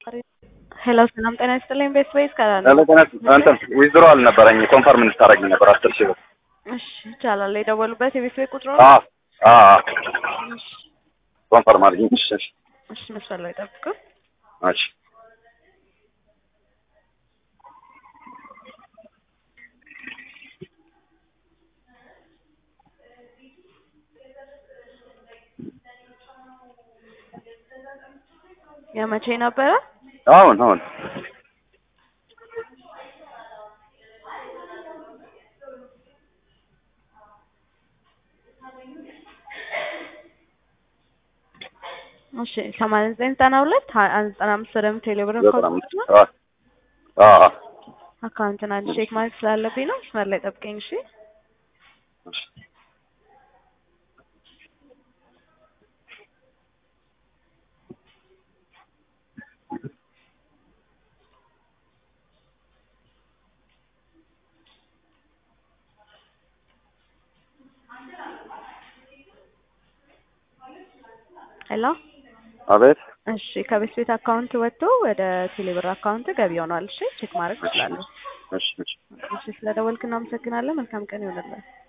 ሄሎ ሰላም ጤና ይስጥልኝ። ቤት ቤት ከላለ ሄሎ ጤና እንትን ዊዝድሮ አልነበረኝ ኮንፈርም እንድታረግኝ ነበር አስር ሺህ ብር። እሺ ይቻላል። የደወሉበት የቤት ቤት ቁጥሩ አዎ አዎ እሺ ኮንፈርም አድርጊኝ። እሺ እሺ እሺ መስመር ላይ ጠብቁ። እሺ የመቼ ነበረ? አሁን አሁን እሺ ሰማንያ ዘጠኝ ዘጠና ሁለት ሀያ አንድ ዘጠና አምስት ወደ ቴሌብር ዘጠና አምስት አዎ አዎ አካውንትን አንድ ቼክ ማድረግ ስላለብኝ ነው። መስመር ላይ ጠብቀኝ። እሺ እሺ ሄሎ አቤት እሺ ከቤት ቤት አካውንት ወጥቶ ወደ ቴሌብር አካውንት ገቢ ሆኗል። እሺ ቼክ ማድረግ ትችላለህ። እሺ እሺ እሺ ስለደወልክ እናመሰግናለን። መልካም ቀን ይሆንልን።